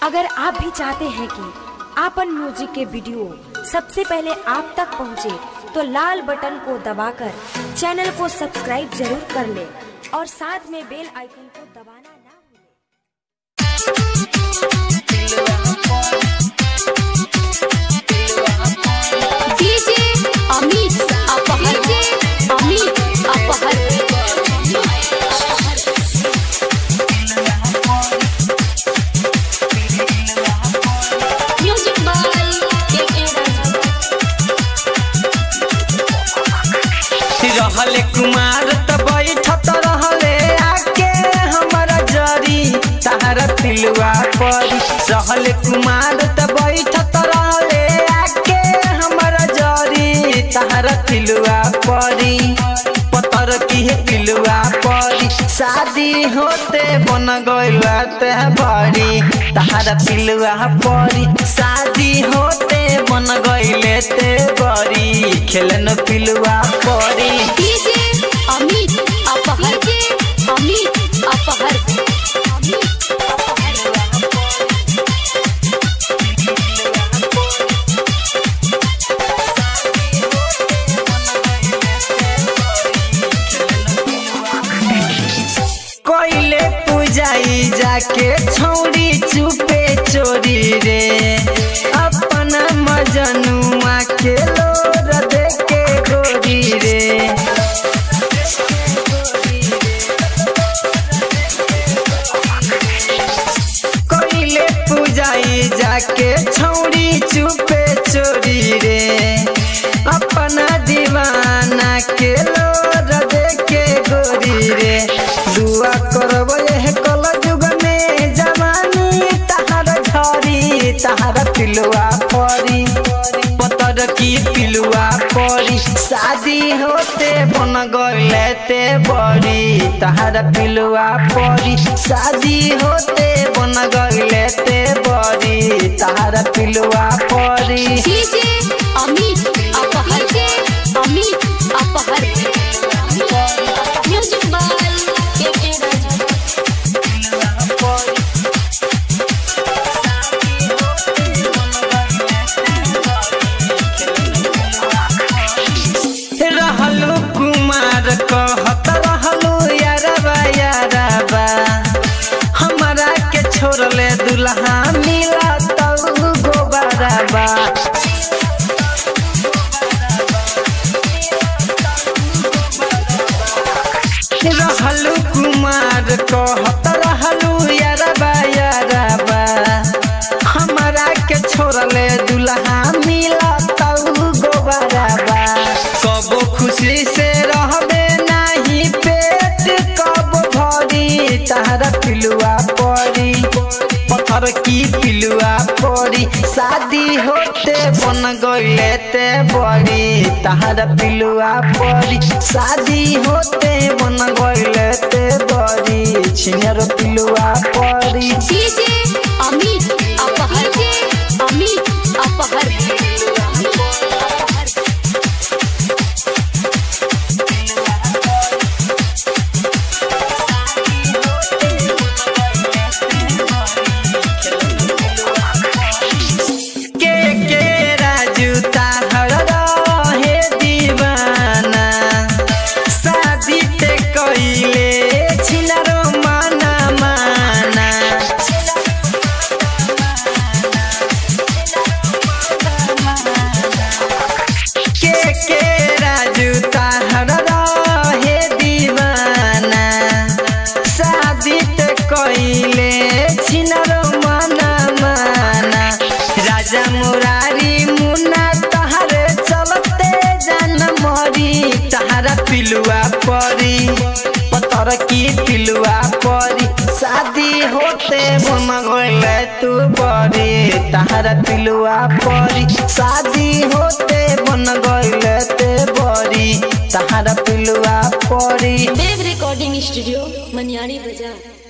अगर आप भी चाहते हैं कि आपन म्यूजिक के वीडियो सबसे पहले आप तक पहुंचे, तो लाल बटन को दबाकर चैनल को सब्सक्राइब जरूर कर ले और साथ में बेल आइकन को दबाना ना भूलें। डीजे अमित अपहर डीजे अमित अपहर म्यूजिक बाय के रहले कुमार त बैठत रहले आके हमरा जरी तारा तिलुआ परी रहले कुमार त बैठत रहले आके हमरा जरी तारा तिलुआ परी पतर की है पिलुआ परी शादी होते बन गइला ते बड़ी तारा पिलुआ परी शादी होते बन गइले ते बड़ी खेलन पिलुआ परी डीजे अमित अपहर डीजे अमित अपहर कोइले पूजाई जाके छौरी चुपे चोरी रे अपना मजनुआ के लोर देके गोरी रे कोइले पूजाई जाके छौरी चुपे चोरी रे अपना दीवाना के लोर देके गोरी रे दुआ करब एह कल युग में जवानी तहार झरी तहार पिलुआ परी पतर की पिलुआ परी शादी होते बन गइले ते बड़ी तहार पिलुआ परी शादी होते बन गइले ते बड़ी तहार पिलुआ परी डीजे अमित अपहर डीजे अमित अपहर म्यूजिक बाय के रहलू कुमार कहत रहलू यारबा यारबा हमरा के छोड़ले दुल्हा मिला तऊ गोबरबा रहलू कुमार कहत रहलू यारबा यारबा हमरा के छोड़ले दुल्हा मिला तऊ गोबरबा कबो खुशी से रहबे नाही पेट कब भरी तहरा पिलुआ परी पत्थर की पिलुआ परी शादी होते बन गइले ते बड़ी तहरा पिलुआ परी शादी होते बन गइले ते बड़ी छिनर पिलुआ परी डीजे अमित अपहर डीजे अमित अपहर के के राजू ताहर रहे दीवाना शादी ते कइले छिनारो माना माना के के राजू ताहर रहे दीवाना शादी ते कइले छिनारो माना माना राजा मुरारी मुन्ना तहारे चलते जान मरी तहारा पिलुआ परी पत्थर की पिलुआ परी शादी होते बन गइले तू बड़ी तहारा पिलुआ परी शादी होते बन गइले ते बड़ी तहारा पिलुआ परी देव रिकॉर्डिंग स्टूडियो मनियारी बाजार